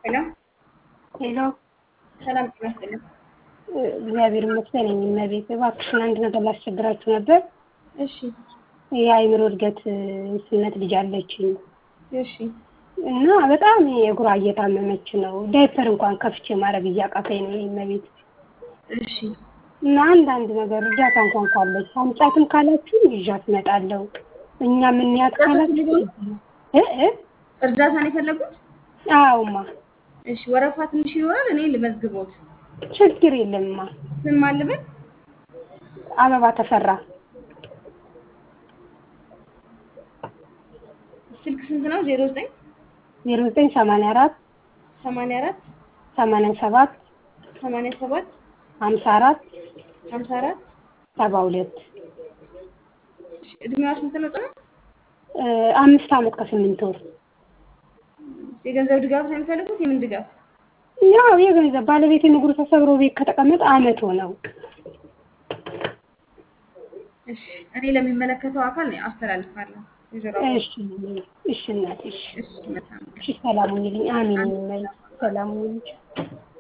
ሄሎ ሄሎ ሰላም ጤና ይስጥልኝ። እግዚአብሔር ይመስገን። እመቤት እባክሽን አንድ ነገር ላስቸግራችሁ ነበር። እሺ የአእምሮ እድገት ስነት ልጅ አለችኝ እሺ እና በጣም የእግሯ እየታመመች ነው። ዳይፐር እንኳን ከፍቼ ማድረግ እያቃተኝ ነው እመቤት እሺ እና አንዳንድ ነገር እርዳታ እንኳን ካለች አምጫትም ካላችሁ ይዣት እመጣለሁ። እኛ ምንያት ካላችሁ እ እ እርዳታ ነው የፈለጉት? አዎማ እሺ ወረፋ ትንሽ ይኖራል። እኔ ልመዝግቦት። ችግር የለምማ። ስም ማን ልበል? አበባ ተፈራ ስልክ ስንት ነው? ዜሮ ዘጠኝ ዜሮ ዘጠኝ ሰማንያ አራት ሰማንያ አራት ሰማንያ ሰባት ሰማንያ ሰባት ሀምሳ አራት ሀምሳ አራት ሰባ ሁለት እድሜዋ ስንት ነው? ጽኑ አምስት ዓመት ከስምንት ወር የገንዘብ ድጋፍ ነው የሚፈልጉት? የምን ድጋፍ? ያው የገንዘብ ባለቤት እግሩ ተሰብሮ ቤት ከተቀመጠ አመት ሆነው። እሺ እኔ ለሚመለከተው አካል ነው አስተላልፋለሁ። ወይዘሮ እሺ እሺ እናቴ እሺ እሺ መልካም እሺ ሰላም ሁኚልኝ። አሚን ይመኝ ሰላም ሁኚልኝ።